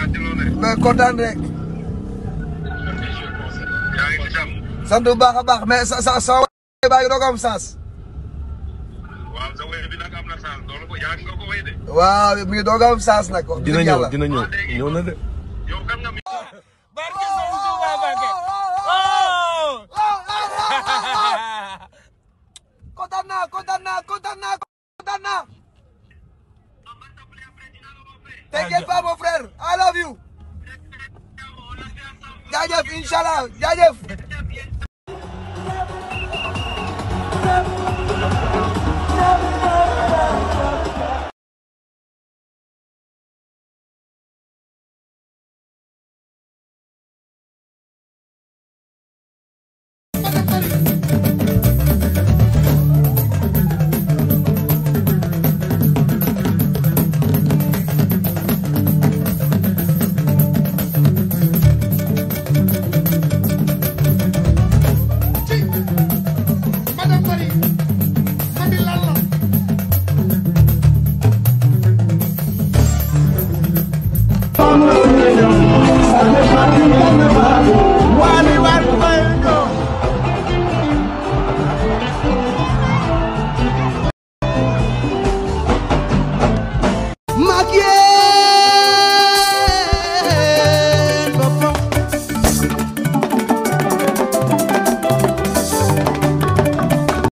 mais kontaan rek. sant bu baax a baax mais sa sa sa waay baa ngi doog am sens. waaw sa wéy bi nag am na sens loolu ko yaa nga ko wéy de. waaw mi ngi doog am sens nag. wax dina dëgg ñëw yàlla. dina ñëw ñëw na de. yow kan nga mi. barke Sëriñ Tuuba Mbàkke kontaan naa kontaan naa kontaan naa kontaan naa. T'inquiète pas mon frère I love you. jaajëf incha allah jaajëf.